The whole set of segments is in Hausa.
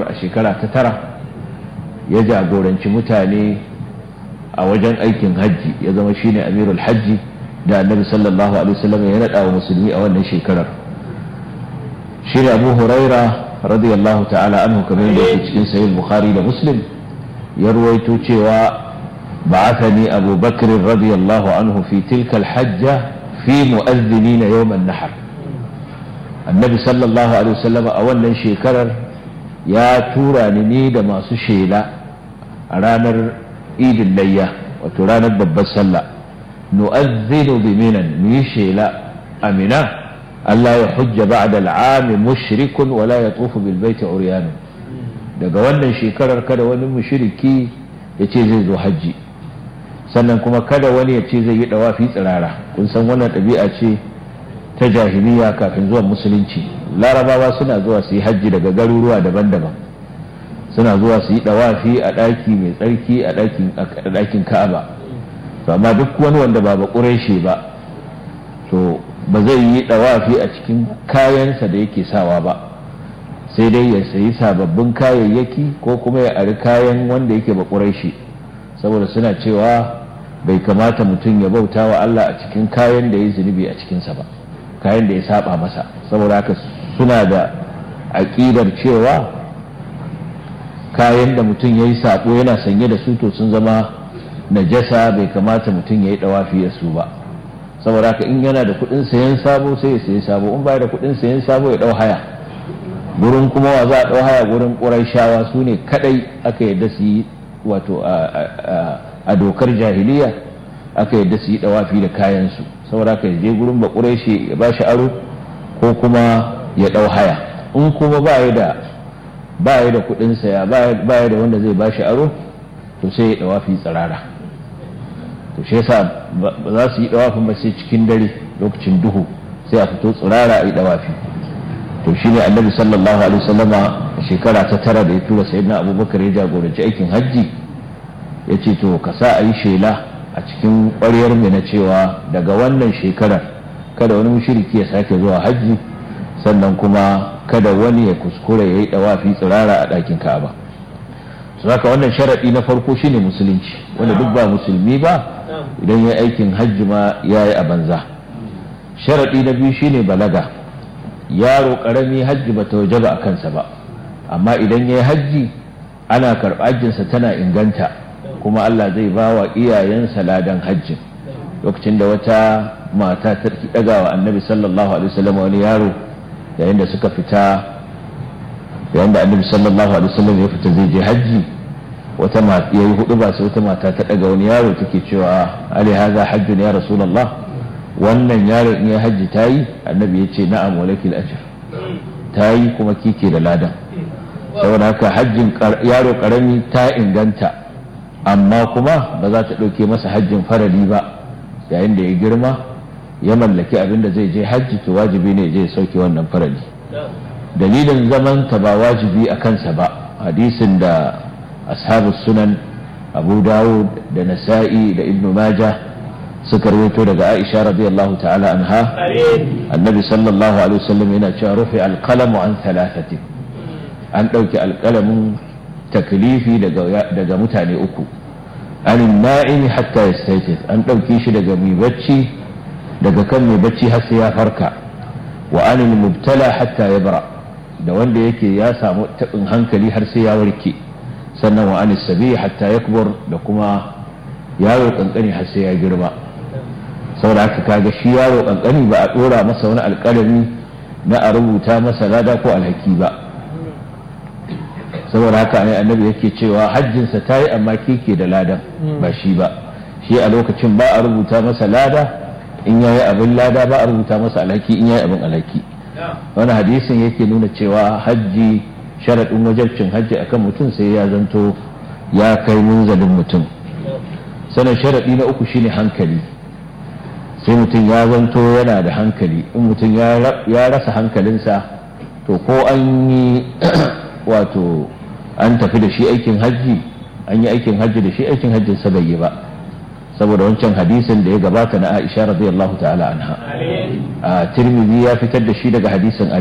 a shekara ta tara ya jagoranci mutane a wajen aikin hajji ya zama shine amirul hajji da annabi sallallahu alaihi wasallam ya naɗa wa musulmi a wannan shekarar shine abu huraira radiyallahu ta'ala anhu kamar yadda yake cikin sahih bukhari da muslim ya ruwaito cewa بعثني أبو بكر رضي الله عنه في تلك الحجة في مؤذنين يوم النحر النبي صلى الله عليه وسلم أولا شكرر يا تورا ني da masu shela a ranar idin layya wato ranar babbar sallah nu'azzinu bi minan mu yi shela amina Allah ya hujja ba'da al'am mushrikun wa la yatufu bil baiti uryan daga wannan shekarar kada wani mushriki ya ce zai zo hajji sannan kuma kada wani ya ce zai yi dawafi tsirara kun san wannan ɗabi'a ce ta jahiliya kafin zuwan musulunci larabawa suna zuwa su yi hajji daga garuruwa daban-daban suna zuwa su yi dawafi a ɗaki mai tsarki a ɗakin ka'aba to amma duk wani wanda ba ba ƙureshe ba to ba zai yi dawafi a cikin kayansa da yake sawa ba sai dai ya sayi sababbin kayayyaki ko kuma ya ari kayan wanda yake ba ƙureshe saboda suna cewa bai kamata mutum ya bauta wa Allah a cikin kayan da ya zunubi a cikinsa ba kayan da ya saba masa saboda haka suna da aƙidar cewa kayan da mutum ya yi sabo yana sanye da su to sun zama najasa bai kamata mutum ya yi dawafi da su ba saboda haka in yana da kuɗin sayan sabo sai ya sayi sabo in baya da kuɗin sayan sabo ya ɗau haya gurin kuma wa za a ɗau haya gurin ƙurai shawa su ne kaɗai aka yarda su yi wato a dokar jahiliya aka yadda su yi dawafi da kayansu saboda ka je gurin bakure shi ya ba shi aro ko kuma ya dau haya in kuma ba ya da ba ya da kudin saya ba ya da wanda zai ba shi aro to sai ya dawafi tsirara to shi yasa ba za su yi dawafin ba sai cikin dare lokacin duhu sai a fito tsirara a yi dawafi to shine annabi sallallahu alaihi wasallama shekara ta tara da ya tura sayyidina abubakar ya jagoranci aikin hajji ya ce to ka sa a yi shela a cikin ƙwaryar mai na cewa daga wannan shekarar kada wani mushriki ya sake zuwa hajji sannan kuma kada wani ya kuskure ya yi ɗawafi tsirara a ɗakin ka'aba su haka wannan sharaɗi na farko shine musulunci wanda duk ba musulmi ba idan ya aikin hajji ma ya yi a banza sharaɗi na biyu shine balaga yaro ƙarami hajji ba ta waje ba a kansa ba amma idan ya yi hajji ana karɓa hajjinsa tana inganta kuma Allah zai ba wa iyayensa ladan hajjin lokacin da wata mata ta ɗaga wa annabi sallallahu alaihi wasallam wani yaro yayin da suka fita yayin da annabi sallallahu alaihi wasallam ya fita zai je hajji wata mata yayi hudu ba sai wata mata ta ɗaga wani yaro take cewa ali haza hajjun ya rasulullah wannan yaron in ya hajji tayi annabi ya ce na'am walakil ajr tayi kuma kike da ladan saboda haka hajjin yaro karami ta inganta amma kuma ba za ta ɗauke masa hajjin farali ba yayin da ya girma ya mallaki abin da zai je hajji to wajibi ne je sauke wannan farali dalilin zaman ta ba wajibi a kansa ba hadisin da ashabu sunan abu dawud da nasa'i da ibnu maja suka rawaito daga aisha radiyallahu ta'ala anha annabi sallallahu alaihi wasallam yana cewa rufi alqalamu an thalathati an ɗauki alƙalamin taklifi daga mutane uku anin na'imi hatta ya an ɗauki shi daga mai bacci daga kan mai bacci har sai ya farka wa anil mubtala hatta ya bara da wanda yake ya samu taɓin hankali har sai ya warke sannan wa anis sabi hatta ya da kuma yaro kankani har sai ya girma saboda haka kaga shi yaro kankani ba a ɗora masa wani alƙalami na a rubuta masa lada ko alhaki ba saboda haka ne annabi yake cewa hajjinsa ta yi amma keke da ladan ba shi ba shi a lokacin ba a rubuta masa lada in yayi abin lada ba a rubuta masa alhaki in yayi abin alhaki wani hadisin yake nuna cewa hajji sharaɗin wajabcin hajji akan mutum sai ya zanto ya kai munzalin mutum sannan sharaɗi na uku shine hankali sai mutum ya zanto yana da hankali in mutum ya rasa hankalinsa to ko an yi wato an tafi da shi aikin hajji an yi aikin hajji da shi aikin hajjin sa bai yi ba saboda wancan hadisin da ya gabata na Aisha radiyallahu ta'ala anha a Tirmidhi ya fitar da shi daga hadisin Ali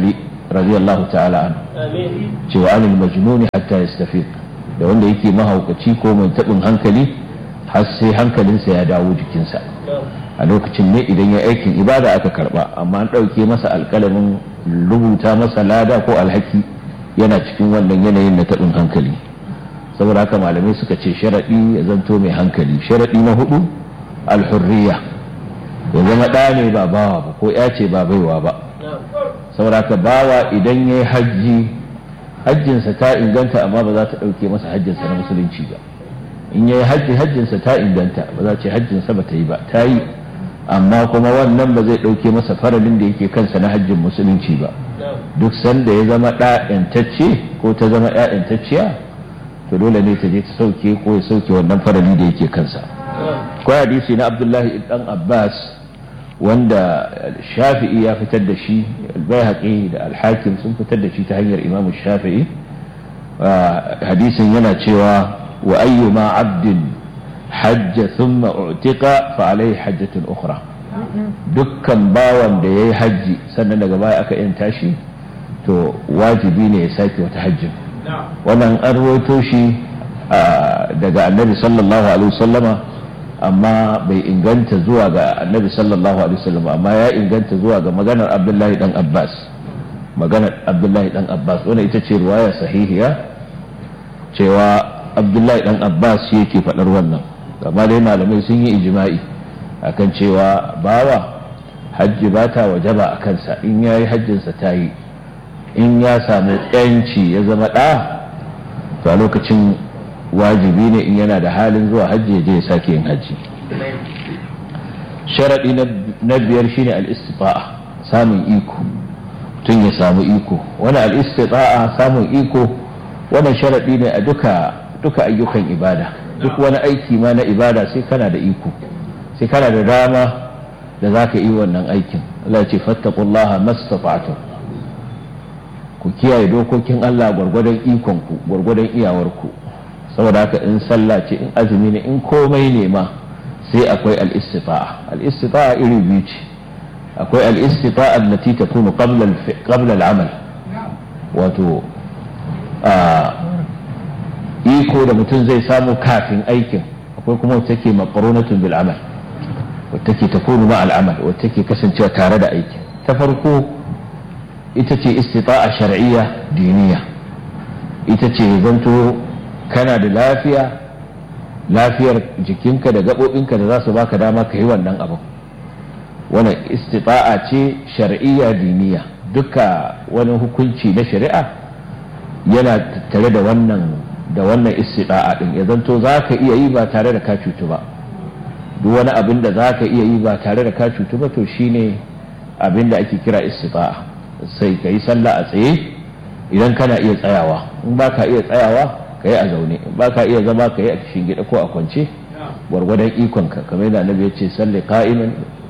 radiyallahu ta'ala anhu cewa anil majnuni hatta yastafiq da wanda yake mahaukaci ko mai tabin hankali har sai hankalinsa ya dawo jikinsa a lokacin ne idan ya aikin ibada aka karba amma an ɗauke masa alƙalamin rubuta masa lada ko alhaki yana cikin wannan yanayin na taɓin hankali saboda haka malamai suka ce sharaɗi ya zanto mai hankali sharaɗi na hudu alhurriya ya zama ɗa ne ba bawa ba ko ya ce ba baiwa ba saboda haka bawa idan ya yi hajji hajjinsa ta inganta amma ba za ta ɗauke masa hajjinsa na musulunci ba in ya yi hajji hajjinsa ta inganta ba za ce hajjinsa ba ta yi ba ta yi amma kuma wannan ba zai ɗauke masa faralin da yake kansa na hajjin musulunci ba duk sanda ya zama ɗa'yantacce ko ta zama ‘ya'yantacciya to dole ne ta je ta sauke ko ya sauke wannan farali da yake kansa ko hadisi na abdullahi dan abbas wanda shafi'i ya fitar da shi albayhaqi da alhakim sun fitar da shi ta hanyar imamu shafi'i hadisin yana cewa wa ayyuma abdin hajja thumma u'tiqa fa alayhi hajjatun ukhra dukkan bawan da yayi hajji sannan daga baya aka yanta shi to wajibi ne ya sake wata hajjin wannan an rawaito shi daga annabi sallallahu alaihi wasallama amma bai inganta zuwa ga annabi sallallahu alaihi wasallam amma ya inganta zuwa ga maganar abdullahi dan abbas maganar abdullahi dan abbas wannan ita ce ruwaya sahihiya cewa abdullahi dan abbas shi yake faɗar wannan amma dai malamai sun yi ijma'i akan cewa bawa hajji ba ta wajaba a kansa in ya yi hajjinsa ta yi in ya samu yanci ya zama ɗa to a lokacin wajibi ne in yana da halin zuwa hajji ya je ya sake yin hajji sharaɗi na biyar shine al-istifa'a samun iko tun ya samu iko wani al-istifa'a samun iko wannan sharaɗi ne a duka duka ayyukan ibada duk wani aiki ma na ibada sai kana da iko sai kana da dama da za ka yi wannan aikin Allah ce fattaqullaha mastata'tum ku kiyaye dokokin Allah gwargwadon ikonku gwargwadon iyawarku saboda haka in sallah ce in azumi ne in komai ne ma sai akwai al-istita'a al-istita'a iri biyu ce akwai al-istita'a allati takunu qabla qabla al-amal wato iko da mutum zai samu kafin aikin akwai kuma wacce take maqrunatun bil amal wacce take takunu ma al-amal wacce take kasancewa tare da aikin ta farko ita ce istita'a shar'iyya diniya ita ce zanto kana da lafiya lafiyar jikinka da gaɓoɓinka da za su baka dama ka yi wannan abin wannan istita'a ce shar'iyya diniya duka wani hukunci na shari'a yana tattare da wannan da wannan istita'a din ya zanto za ka iya yi ba tare da ka cutu ba duk wani abin da za ka iya yi ba tare da ka cutu ba to shine abin da ake kira istita'a sai ka yi sallah a tsaye idan kana iya tsayawa in ba ka iya tsayawa ka yi a zaune in ba ka iya zama ka yi a gida ko a kwance gwargwadon ikonka kamar yadda annabi ya ce salli qa'iman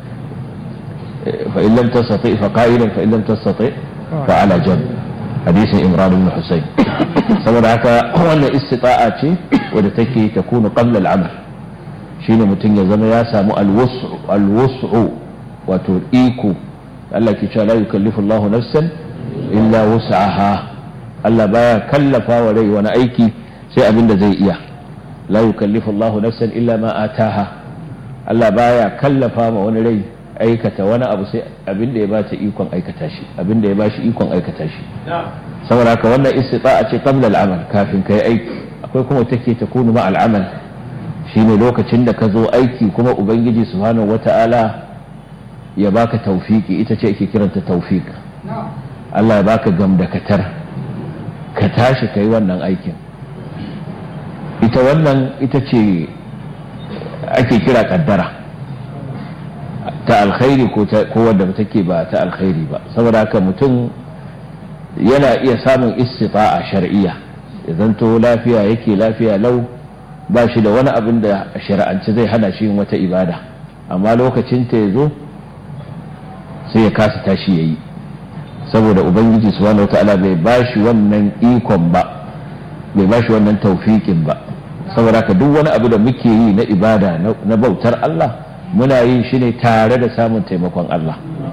fa in lam tastati fa qa'ilan fa in lam tastati fa ala janb hadisin imran ibn husayn saboda haka wannan istita'a ce wadda take takunu qabla al-amal shine mutum ya zama ya samu al-wus'u al-wus'u wato iko Allah ke cewa la yukallifu Allahu nafsan illa wus'aha Allah baya kallafa wa rai wani aiki sai abin da zai iya la yukallifu Allahu nafsan illa ma ataha Allah baya kallafa ma wani rai aikata wani abu sai abin da ya bata ikon aikata shi abin da ya bashi ikon aikata shi saboda haka wannan istita'a ce qabla al-amal kafin kai aiki akwai kuma take ta kunu ma al-amal shine lokacin da ka zo aiki kuma ubangiji subhanahu wata'ala ya baka taufiki ita ce ake kiranta taufik Allah ya baka gamdakatar ka tashi ka yi wannan aikin ita wannan ita ce ake kira kaddara ta alkhairi ko wadda take ba ta alkhairi ba saboda haka mutum yana iya samun istifa'a shar'iyya ya zanto lafiya yake lafiya lau ba shi da wani abin da shari'ance zai hana shi yin wata ibada amma lokacin ta ya zo sai ya kasa tashi ya yi saboda ubangiji subhanahu wata'ala bai ba shi wannan ikon ba bai ba shi wannan taufikin ba saboda ka duk wani abu da muke yi na ibada na bautar Allah muna yin shi ne tare da samun taimakon Allah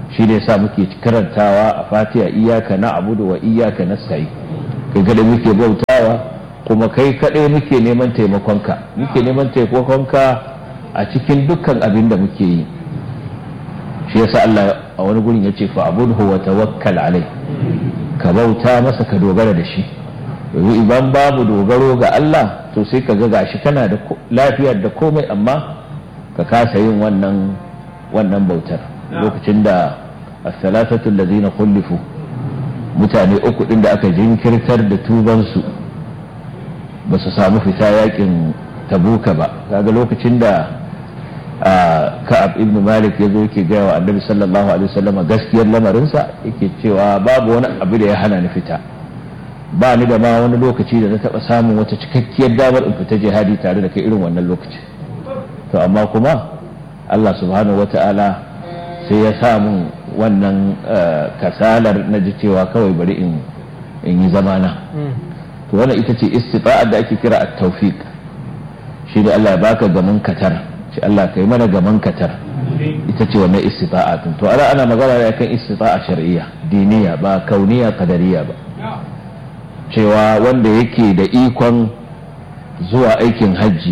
shi ne sa muke karantawa a fatiha iyaka na abudu wa iyaka nasta'in kai kada muke bautawa kuma kai kaɗai muke neman taimakonka muke neman taimakonka a cikin dukkan abin da muke yi shi yasa Allah a wani gurin ya ce fa abudhu wa tawakkal alai ka bauta masa ka dogara da shi yanzu idan babu dogaro ga Allah to sai ka ga gashi kana da lafiyar da komai amma ka kasa yin wannan wannan bautar lokacin da as-salatatu allazina khulifu mutane uku din da aka jinkirtar da tubansu ba su samu fita yakin tabuka ba kaga lokacin da ka'ab ibn malik ya zo yake gaya wa annabi sallallahu alaihi wasallam gaskiyar lamarinsa yake cewa babu wani abu da ya hana ni fita ba ni da ma wani lokaci da na taba samun wata cikakkiyar damar in fita jihadi tare da kai irin wannan lokaci to amma kuma Allah subhanahu wata'ala sai ya samu wannan kasalar na ji cewa kawai bari in yi zamana to wannan ita ce istita'ar da ake kira at-tawfiq shi da Allah ya baka gaman katar shi Allah kai mana gaman katar ita ce wannan istita'a to ana ana magana ne kan istita'a shar'iyya diniya ba kauniya qadariya ba cewa wanda yake da ikon zuwa aikin hajji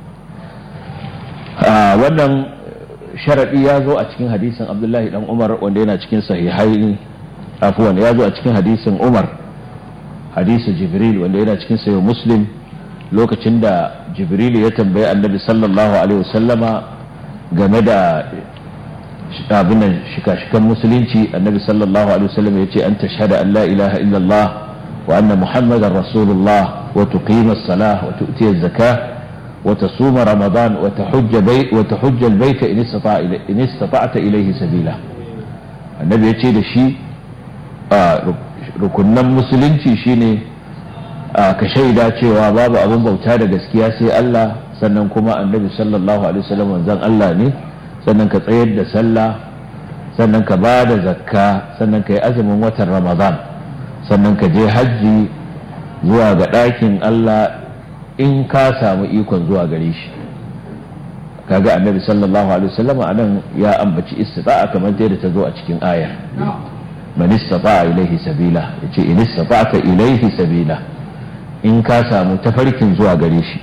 wannan sharadi ya zo a cikin hadisin Abdullahi dan Umar wanda yana cikin sahihai afuwan ya zo a cikin hadisin Umar hadisu Jibril wanda yana cikin sayo Muslim lokacin da jibril ya tambayi annabi sallallahu alaihi wasallama game da abin nan shika-shikan musulunci annabi sallallahu alaihi wasallam ya ce an tashhada an la ilaha illallah wa anna muhammadar rasulullah wa tuqima as-salah wa tu'ti az-zakah wa tasuma ramadan wa tahujja bayt wa tahujja al-bayt in istata'a in istata'ta ilayhi sabila annabi ya ce da shi rukunnan musulunci shine ka shaida cewa babu abin bauta da gaskiya sai Allah sannan kuma annabi sallallahu alaihi wasallam manzon Allah ne sannan ka tsayar da sallah sannan ka ba da zakka sannan ka yi azumin watan ramadan sannan ka je hajji zuwa ga ɗakin Allah in ka samu ikon zuwa gare shi kaga annabi sallallahu alaihi wasallam anan ya ambaci istita'a kamar yadda ta zo a cikin aya man istata'a ilaihi sabila yace in istata'ta ilaihi sabila in ka samu tafarkin zuwa gare shi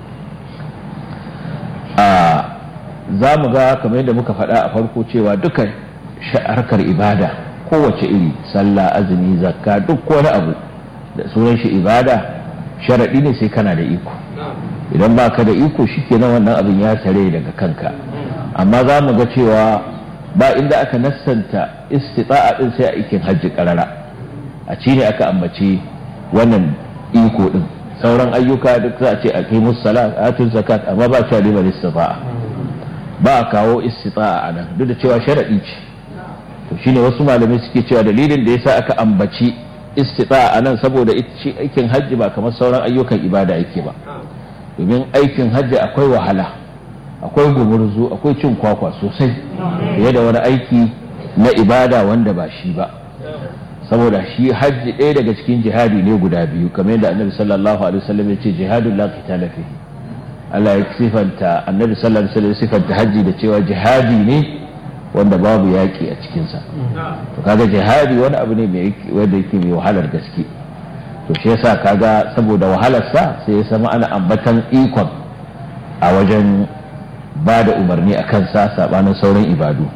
a za mu ga kamar yadda muka faɗa a farko cewa duka harkar ibada kowace iri sallah azumi zakka duk wani abu da sunan shi ibada sharaɗi ne sai kana da iko idan ba ka da iko shi kenan wannan abin ya tare daga kanka amma za mu ga cewa ba inda aka nassanta istita'a din sai a aikin hajji karara a ci ne aka ambaci wannan iko din sauran ayyuka duk za a ce a kai musala atun zakat amma ba cewa liman istita'a ba a kawo istita'a a nan duk da cewa sharadi ce to shine wasu malamai suke cewa dalilin da yasa aka ambaci istita'a a nan saboda aikin hajji ba kamar sauran ayyukan ibada yake ba domin aikin hajji akwai wahala akwai gumurzu akwai cin kwakwa sosai fiye da wani aiki na ibada wanda ba shi ba saboda shi hajji ɗaya daga cikin jihadi ne guda biyu kamar yadda annabi sallallahu alaihi wasallam ya ce jihadun la qitala fi Allah ya sifanta annabi sallallahu alaihi wasallam sifanta hajji da cewa jihadi ne wanda babu yaƙi a cikin sa to kaga jihadi wani abu ne mai wanda yake mai wahalar gaske to shi yasa kaga saboda wahalar sa sai ya sama ana ambatan ikon a wajen ba da umarni a kansa sabanin sauran ibadu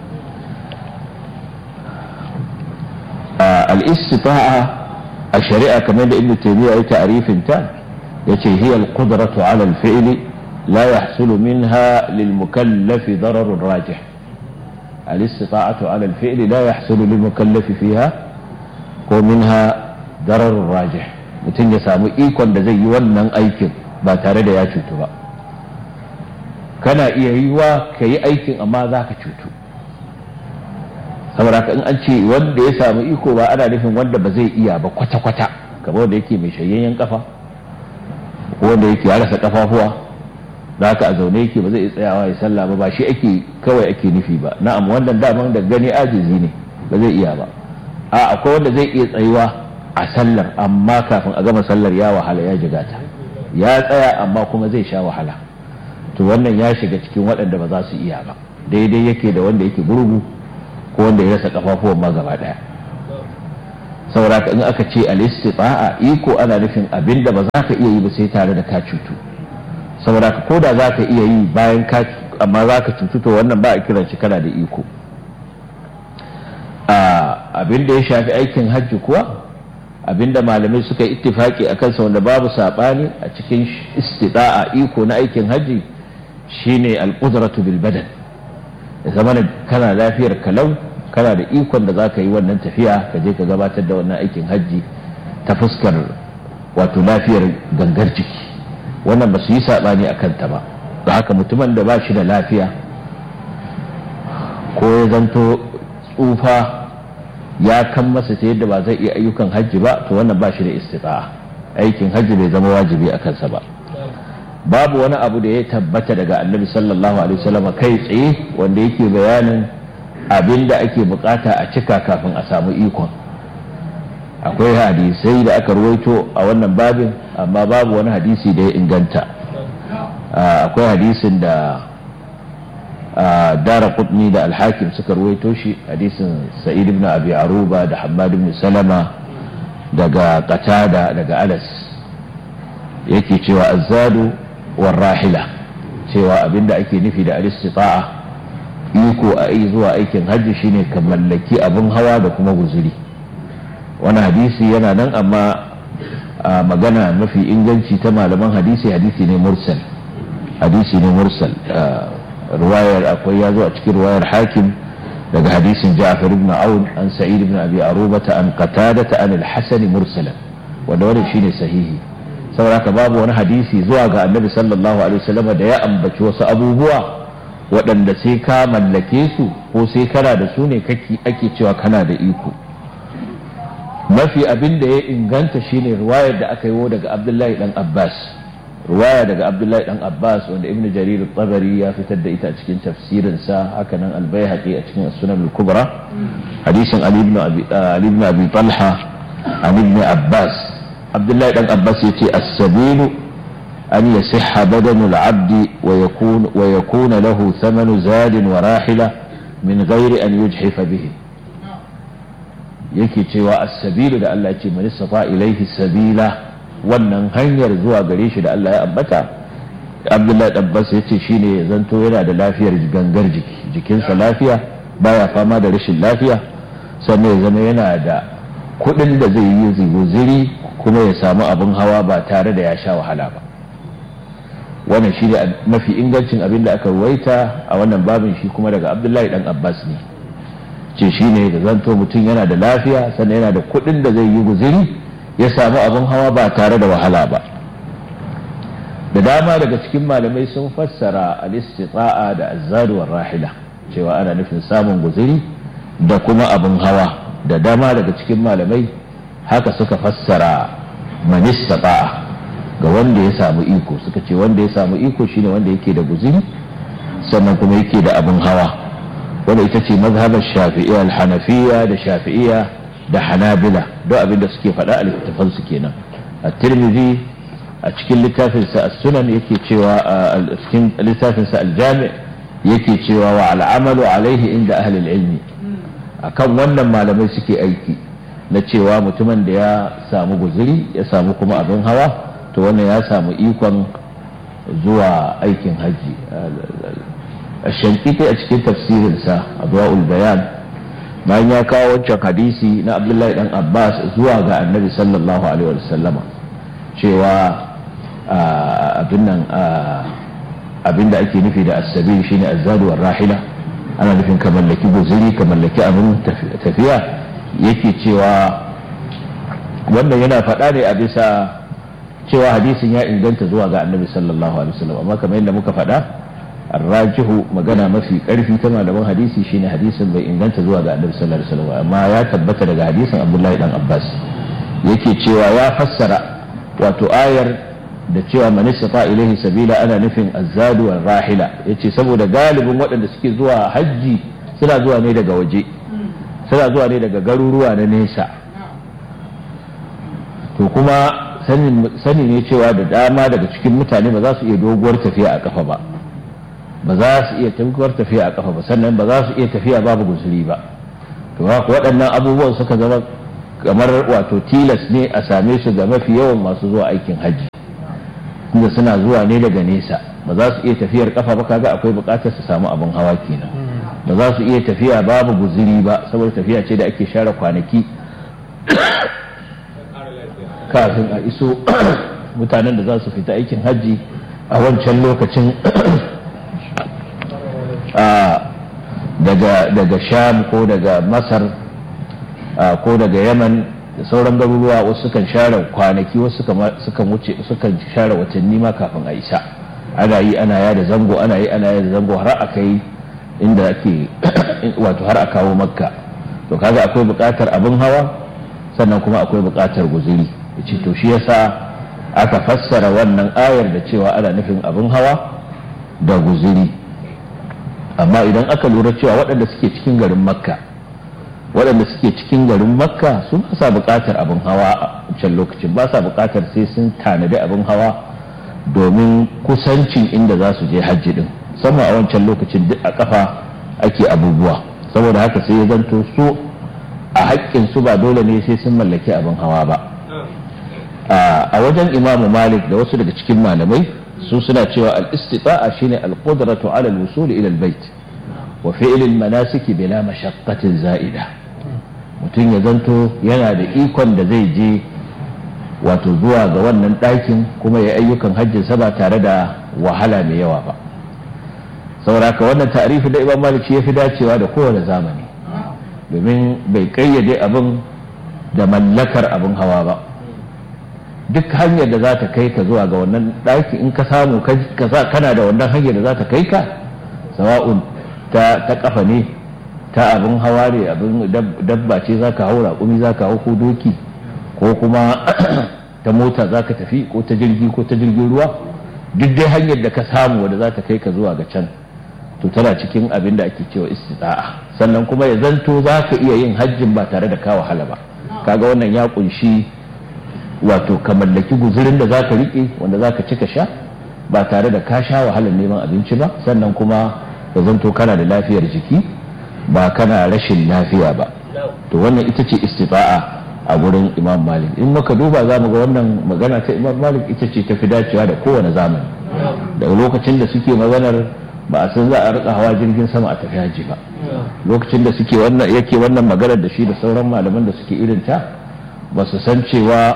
al-istita'a a shari'a kamar da ibnu taymiya ya ta'rifin ta yace hiya al-qudratu 'ala al-fi'l la yahsulu minha lil mukallaf darar rajih al-istita'atu 'ala al-fi'l la yahsulu lil mukallaf fiha ko minha darar rajih mutum ya samu ikon da zai yi wannan aikin ba tare da ya cutu ba kana iya yi wa ka yi aikin amma za ka cutu saboda in an ce wanda ya samu iko ba ana nufin wanda ba zai iya ba kwata-kwata kamar da yake mai shayayyen kafa ko wanda yake ya rasa kafafuwa da haka a zaune yake ba zai iya tsayawa ya sallah ba ba shi ake kawai ake nufi ba na'am wannan daman da gani ajizi ne ba zai iya ba a akwai wanda zai iya tsayuwa a sallar amma kafin a gama sallar ya wahala ya jigata ya tsaya amma kuma zai sha wahala to wannan ya shiga cikin waɗanda ba za su iya ba daidai yake da wanda yake gurgu ko wanda ya rasa kafafuwan ma gaba daya saboda in aka ce al-istita'a iko ana nufin abin da ba za ka iya yi ba sai tare da ka cutu saboda ko da za ka iya yi bayan ka amma za ka cutu to wannan ba a kiran shi kana da iko abin da ya shafi aikin hajji kuwa abin da malamai suka yi ittifaki a kansa wanda babu saɓani a cikin istida'a iko na aikin hajji shine al-qudratu bil badan ya zama kana lafiyar kalau kana da ikon da za ka yi wannan tafiya ka je ka gabatar da wannan aikin hajji ta fuskar wato lafiyar gangar jiki wannan ba su yi saɓani a kanta ba da haka mutumin da ba shi da lafiya ko ya zanto tsufa ya kan masa ta yadda ba zai iya ayyukan hajji ba to wannan ba shi da istita'a aikin hajji bai zama wajibi a kansa ba babu wani abu da ya tabbata daga annabi sallallahu alaihi wasallam kai tsaye wanda yake bayanin abin da ake bukata a cika kafin a samu ikon akwai hadisai da aka ruwaito a wannan babin amma babu wani hadisi da ya inganta akwai hadisin da dara kudni da alhakim suka ruwaito shi hadisin sa'id ibn abi aruba da hamad ibn salama daga qatada daga alas yake cewa azzadu war rahila cewa abinda ake nufi da al-istita'a iko a yi zuwa aikin hajji shine ka mallaki abin hawa da kuma guzuri wani hadisi yana nan amma a magana mafi inganci ta malaman hadisi hadisi ne mursal hadisi ne mursal ruwayar akwai ya zo a cikin ruwayar hakim daga hadisin ja'far ibn aun an sa'id ibn abi arubata an qatadata an al-hasan mursalan wanda wannan shine sahihi saboda babu wani hadisi zuwa ga annabi sallallahu alaihi wasallam da ya ambaci wasu abubuwa waɗanda sai ka mallake su ko sai kana da su ne ake cewa kana da iko mafi abin da ya inganta shine ruwayar da aka yi daga abdullahi dan abbas ruwaya daga abdullahi dan abbas wanda ibnu jarir tabari ya fitar da ita a cikin tafsirinsa haka nan albayhaqi a cikin sunan al-kubra hadisin ali ibn abi ali ibn abi talha an ibn abbas abdullahi dan abbas yace as-sabilu أن يصح بدن العبد ويكون, ويكون له ثمن زاد وراحلة من غير أن يجحف به yake cewa as-sabilu da Allah ce man istata ilaihi sabila wannan hanyar zuwa gare shi da Allah ya ambata Abdullahi Abbas yace shine ya zanto yana da lafiyar gangar jiki jikinsa lafiya baya fama da rashin lafiya sannan ya zama yana da kuɗin da zai yi ziguziri kuma ya samu abin hawa ba tare da ya sha wahala ba wannan shi ne mafi ingancin abin da aka ruwaita a wannan babin shi kuma daga abdullahi dan abbas ne ce shi ne da zanto mutum yana da lafiya sannan yana da kuɗin da zai yi guziri ya samu abin hawa ba tare da wahala ba da dama daga cikin malamai sun fassara al-istita'a da azzaduwar rahila cewa ana nufin samun guziri da kuma abin hawa da dama daga cikin malamai haka suka fassara man istata'a ga wanda ya samu iko suka ce wanda ya samu iko shine wanda yake da guziri sannan kuma yake da abin hawa wanda ita ce mazhabar shafi'iyya al-hanafiyya da shafi'iyya da hanabila don abin da suke faɗa a littattafan su kenan a tirmidhi a cikin littafin sa as-sunan yake cewa a cikin littafin sa al-jami yake cewa wa al-amalu alaihi inda ahli al-ilmi akan wannan malamai suke aiki na cewa mutumin da ya samu guziri ya samu kuma abin hawa to wannan ya samu ikon zuwa aikin hajji shankiti a cikin tafsirinsa abuwa'ul bayan bayan ya kawo wancan hadisi na abdullahi dan abbas zuwa ga annabi sallallahu alaihi wasallama cewa abin nan abin da ake nufi da asabi shine azzadu war rahila ana nufin ka mallaki guzuri ka mallaki abin tafiya yake cewa wannan yana faɗa ne a bisa cewa hadisin ya inganta zuwa ga annabi sallallahu alaihi wasallam amma kamar yadda muka faɗa arrajihu magana mafi ƙarfi ta malaman hadisi shine hadisin bai inganta zuwa ga annabi sallallahu alaihi wasallam amma ya tabbata daga hadisin abdullahi dan abbas yake cewa ya fassara wato ayar da cewa man istata ilaihi sabila ana nufin azzadu wal rahila yace saboda galibin waɗanda suke zuwa hajji suna zuwa ne daga waje suna zuwa ne daga garuruwa na nesa to kuma sani ne cewa da dama daga cikin mutane ba za su iya doguwar tafiya a kafa ba ba za su iya doguwar tafiya a kafa ba sannan ba za su iya tafiya babu guzuri ba to waɗannan abubuwan suka zama kamar wato tilas ne a same su ga mafi yawan masu zuwa aikin hajji inda suna zuwa ne daga nesa ba za su iya tafiyar kafa ba kaga akwai buƙatar su samu abin hawa kenan ba za su iya tafiya babu guziri ba saboda tafiya ce da ake share kwanaki kafin a iso mutanen da za su fita aikin hajji a wancan lokacin daga sham ko daga masar ko daga yaman da sauran garuruwa wasu sukan share kwanaki wasu sukan wuce sukan share watanni ma kafin a isa ana yi ana yada zango ana yi ana yada zango har a kai inda ake wato har a kawo makka to kaga akwai buƙatar abin hawa sannan kuma akwai buƙatar guziri yace to shi yasa aka fassara wannan ayar da cewa ana nufin abin hawa da guziri amma idan aka lura cewa waɗanda suke cikin garin makka waɗanda suke cikin garin makka su ba sa buƙatar abin hawa a can lokacin ba sa buƙatar sai sun tanadi abin hawa domin kusancin inda za su je hajji din musamman a wancan lokacin duk a kafa ake abubuwa saboda haka sai ya zanto su a haƙƙin su ba dole ne sai sun mallaki abin hawa ba a wajen imamu malik da wasu daga cikin malamai su suna cewa al-istita'a shine al-qudratu ala al-wusul ila al-bait wa fi'l al-manasik bila mashaqqatin za'ida mutum ya zanto yana da ikon da zai je wato zuwa ga wannan ɗakin kuma ya ayyukan hajjinsa ba tare da wahala mai yawa ba sauraka wannan ta'arifi da imam malik ya fi dacewa da kowane zamani domin bai kayyade abin da mallakar abin hawa ba duk hanyar da za ta kai ka zuwa ga wannan ɗaki in ka samu kana da wannan hanyar da za ta kai ka sawa'un ta kafa ne ta abin hawa ne abin dabba ce za ka hau raƙumi za ka hau ko doki ko kuma ta mota za ka tafi ko ta jirgi ko ta jirgin ruwa duk dai hanyar da ka samu wadda za ta kai ka zuwa ga can to tana cikin abin da ake cewa istita'a sannan kuma ya zanto za ka iya yin hajjin ba tare da ka wahala ba kaga wannan ya kunshi wato ka mallaki guzurin da za ka riƙe wanda za ka ci ka sha ba tare da ka sha wahalar neman abinci ba sannan kuma ya zanto kana da lafiyar jiki ba kana rashin lafiya ba to wannan ita ce istita'a a gurin imam malik in muka duba za mu ga wannan magana ta imam malik ita ce ta fi dacewa da kowane zamani daga lokacin da suke maganar ba a san za a rika hawa jirgin sama a tafi haji ba lokacin da suke wannan yake wannan maganar da shi da sauran malaman da suke irin ta ba su san cewa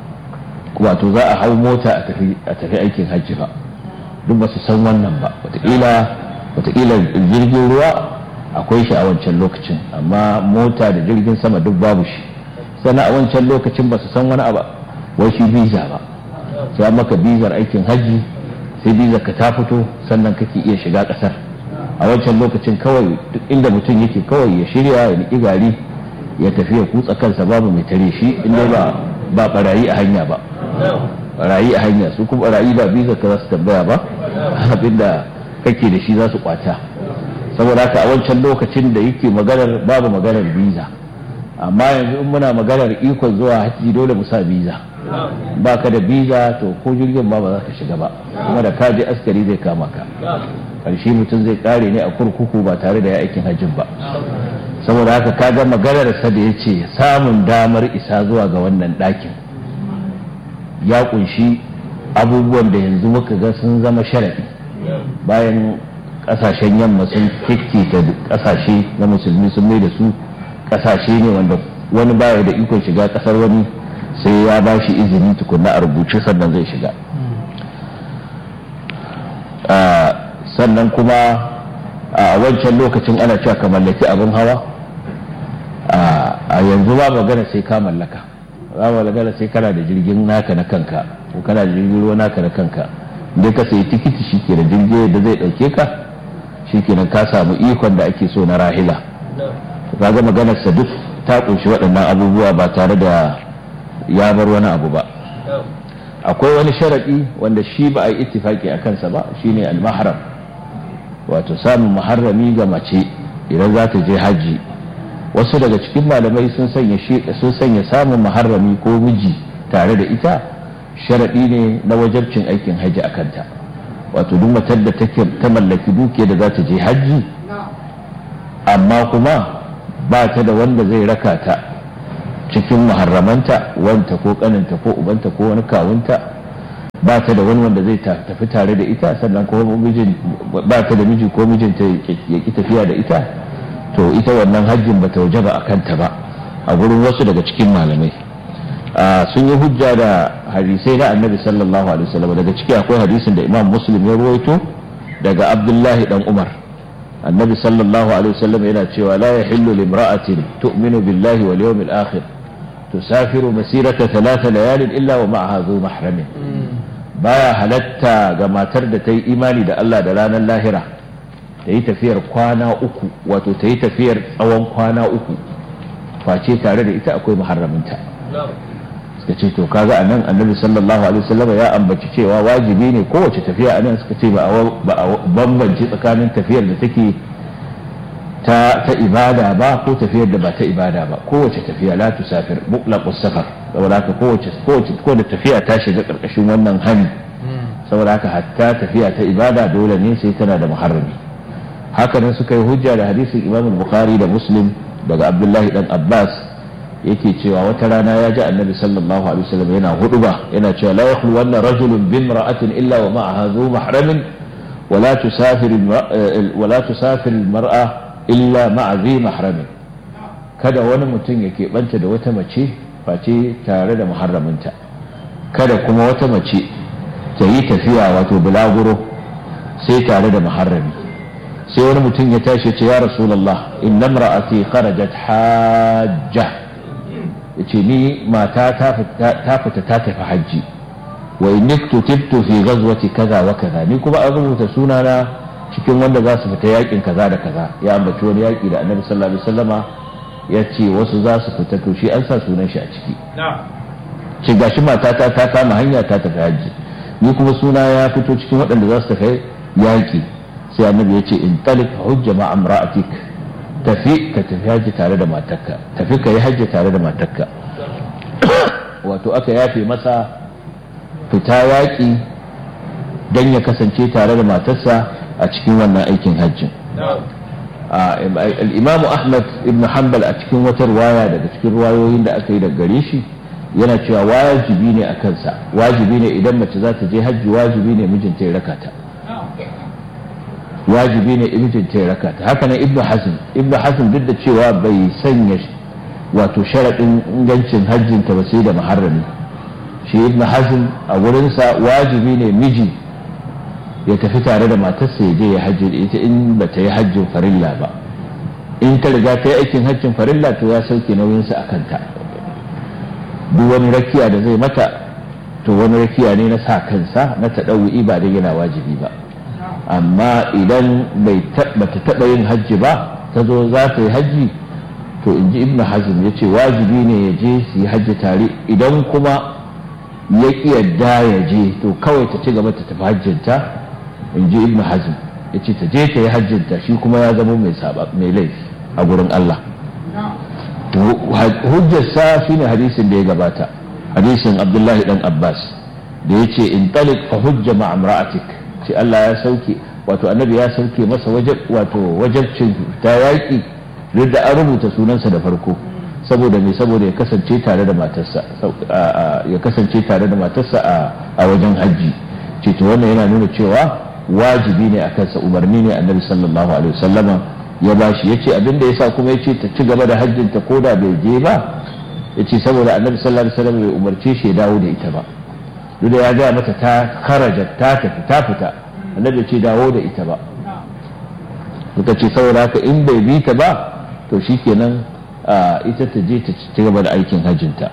wato za a hau mota a tafi aikin hajji ba duk ba su san wannan ba wataƙila jirgin ruwa akwai shi a wancan lokacin amma mota da jirgin sama duk babu shi sannan a wancan lokacin ba su san wani abu wai shi biza ba sai maka bizar aikin hajji sai bizar ka ta fito sannan kake iya shiga kasar a wancan lokacin kawai duk inda mutum yake kawai ya shirya ya niki gari ya tafi ya kutsa kansa babu mai tare shi inda ba ba barayi a hanya ba barayi a hanya su kuma barayi ba bizar ka za su tambaya ba abinda kake da shi za su kwata saboda haka a wancan lokacin da yake maganar babu maganar biza amma yanzu in muna maganar ikon zuwa hajji dole mu sa biza ba ka da biza to ko jirgin ba ba za ka shiga ba kuma da ka je askari zai kama ka karshe mutum zai kare ne a kurkuku ba tare da ya aikin hajjin ba saboda haka ka ga maganar sa da ya ce samun damar isa zuwa ga wannan ɗakin ya kunshi abubuwan da yanzu muka ga sun zama sharaɗi bayan ƙasashen yamma sun ta ƙasashe na musulmi sun mai da su kasashe ne wanda wani baya da ikon shiga kasar wani sai ya ba shi izini tukunna a rubuce sannan zai shiga sannan kuma a wancan lokacin ana cewa ka mallaki abin hawa a yanzu ba magana sai ka mallaka ba magana sai kana da jirgin naka na kanka ko kana da jirgin ruwa naka na kanka dai ka sayi tikiti shi ke da jirgin da zai ɗauke ka shi kenan ka samu ikon da ake so na rahila kaga maganarsa duk ta kunshi waɗannan abubuwa ba tare da ya bar wani abu ba akwai wani sharaɗi wanda shi ba a yi ittifaki a kansa ba shine al-mahram wato samun maharrami ga mace idan za ta je hajji wasu daga cikin malamai sun sanya sun sanya samun maharrami ko miji tare da ita sharaɗi ne na wajabcin aikin hajji a kanta wato duk matar da ta mallaki dukiya da za ta je hajji amma kuma ba ta da wanda zai raka ta cikin muharramanta wanta ko kaninta ko ubanta ko wani kawunta ba ta da wani wanda zai tafi tare da ita sannan kuma mijin ba ta da miji ko mijinta ya ki tafiya da ita to ita wannan hajjin ba ta waje ba a kanta ba a gurin wasu daga cikin malamai sun yi hujja da hadisai na annabi sallallahu alaihi wasallam daga ciki akwai hadisin da imam muslim ya ruwaito daga abdullahi dan umar annabi sallallahu alaihi wasallam yana cewa la yahillu limra'atin tu'minu billahi wal yawmil akhir tusafiru masirata thalatha layalin illa wa ma'aha zu mahramin baya halatta ga matar da ta yi imani da Allah da ranar lahira ta yi tafiyar kwana uku wato ta yi tafiyar tsawon kwana uku face tare da ita akwai muharraminta suka ce to kaga anan annabi sallallahu alaihi wasallam ya ambaci cewa wajibi ne kowace tafiya anan suka ce ba a bambance tsakanin tafiyar da take ta ta ibada ba ko tafiyar da ba ta ibada ba kowace tafiya la tusafir mutlaqus safar saboda haka kowace kowace ko da tafiya ta shiga karkashin wannan hani saboda haka hatta tafiya ta ibada dole ne sai tana da muharrami haka nan suka yi hujja da hadisin Imam Bukhari da Muslim daga Abdullahi dan Abbas yake cewa wata rana ya ji annabi sallallahu alaihi wasallam yana huduba yana cewa la yakhlu wanna rajulun bi imra'atin illa wa ma'aha dhu mahramin wa la tusafir wa la tusafir al-mar'a illa ma'a dhi mahramin kada wani mutum ya keɓanta da wata mace face tare da muharraminta kada kuma wata mace ta yi tafiya wato bulaguro sai tare da muharrami sai wani mutum ya tashi ce ya rasulullah inna imra'ati kharajat hajjah ya ce ni mata ta fita ta tafi hajji wa niktu tibtu fi ghazwati kaza wa kaza ni kuma an rubuta sunana cikin wanda za su fita yakin kaza da kaza ya ambaci wani yaki da annabi sallallahu alaihi wasallama ya ce wasu za su fita to shi an sa sunan shi a ciki ce gashi matata ta kama hanya ta tafi hajji ni kuma suna ya fito cikin waɗanda za su tafi yaki sai annabi ya ce in talik hujja ma amra'atik tafi ka tafi hajji tare da matarka tafi ka yi hajji tare da matarka wato aka yafe masa fita yaƙi don ya kasance tare da matarsa a cikin wannan aikin hajjin al'imamu ahmad ibn hanbal a cikin wata ruwaya daga cikin ruwayoyin da aka yi daga gare shi yana cewa wajibi ne a kansa wajibi ne idan mace za ta je hajji wajibi ne mijinta ya raka ta wajibi ne mijinta ya raka ta haka nan ibnu hazm ibnu hazm duk da cewa bai sanya wato sharaɗin ingancin hajjinta ba sai da muharrami shi ibnu hazm a wurinsa wajibi ne miji ya tafi tare da matarsa ya je ya hajji da ita in ba ta yi hajjin farilla ba in ta riga ta yi aikin hajjin farilla to ya sauke nauyinsa a kanta duk wani rakiya da zai mata to wani rakiya ne na sa kansa na taɗawu'i ba da yana wajibi ba amma idan bai ta taɓa yin hajji ba ta zo za ta yi hajji to in ji ibn hazm ya ce wajibi ne ya je su yi hajji tare idan kuma ya ƙi yadda ya je to kawai ta ci gaba ta tafi hajjinta in ji ibn hazm ya ce ta je ta yi hajjinta shi kuma ya zama mai laifi a gurin Allah hujjarsa shine hadisin da ya gabata hadisin abdullahi dan abbas da ya ce in talik fa hujja ma'amra'atik ce Allah ya sauke wato annabi ya sauke masa wajab wato wajabcin ta yaƙi duk da an rubuta sunansa da farko saboda me saboda ya kasance tare da matarsa ya kasance tare da matarsa a wajen hajji ce to wannan yana nuna cewa wajibi ne a kansa umarni ne annabi sallallahu alaihi wasallama ya bashi yace abin da yasa kuma yace ta ci gaba da hajjin ta koda bai je ba yace saboda annabi sallallahu alaihi wasallam bai umarce shi ya dawo da ita ba duk da ya ga mata ta kharaja ta tafi ta fita annabi ya ce dawo da ita ba suka ce saboda haka in bai bi ta ba to shikenan ita ta je ta ci gaba da aikin hajjinta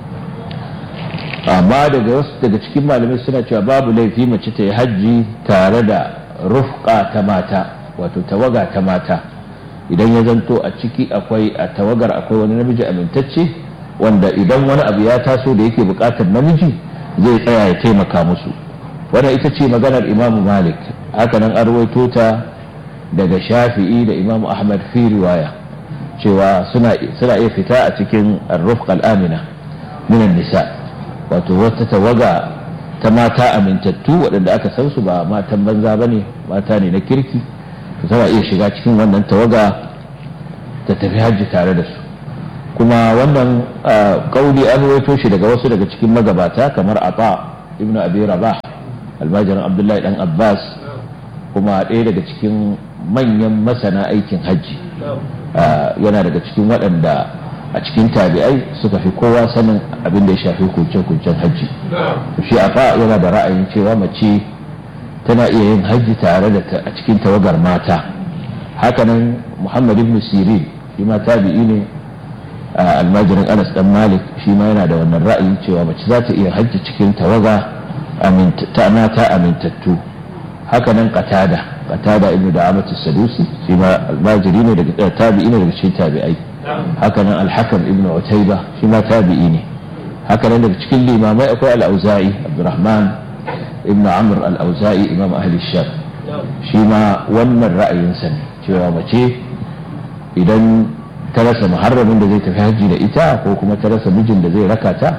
amma daga wasu daga cikin malamai suna cewa babu laifi mace ta yi hajji tare da rufka ta mata wato tawaga ta mata idan ya zanto a ciki akwai a tawagar akwai wani namiji amintacce wanda idan wani abu ya taso da yake bukatar namiji zai tsaya ya taimaka musu wannan ita ce maganar imamu malik hakanan an rawaito ta daga shafi'i da imamu ahmad fi riwaya cewa suna iya fita a cikin arrufq al-amina minan nisa wato wata tawaga ta mata amintattu waɗanda aka san su ba matan banza bane mata ne na kirki to tana iya shiga cikin wannan tawaga ta tafi hajji tare da su kuma wannan kauli an rawaito shi daga wasu daga cikin magabata kamar ata ibnu abi rabah almajirin abdullahi dan abbas kuma ɗaya daga cikin manyan masana aikin hajji yana daga cikin waɗanda a cikin tabi'ai suka fi kowa sanin abin da ya shafi kuncen-kuncen hajji shi afa yana da ra'ayin cewa mace tana iya yin hajji tare da a cikin tawagar mata hakanan muhammad ibn sirin shi ma tabi'i ne almajirin anas dan malik shi ma yana da wannan ra'ayin cewa mace za ta iya hajji cikin tawaga ta mata amintattu hakanan qatada qatada ibnu da'amatu sadusi shi ma almajiri ne daga tabi'i ne daga cikin tabi'ai hakanan alhakam ibnu utayba shi ma tabi'i ne hakanan daga cikin limamai akwai al-auza'i abdurrahman ibnu amr al-auza'i imam ahli sham shi ma wannan ra'ayinsa ne cewa mace idan ta rasa muharramin da zai tafi hajji da ita ko kuma ta rasa mijin da zai raka ta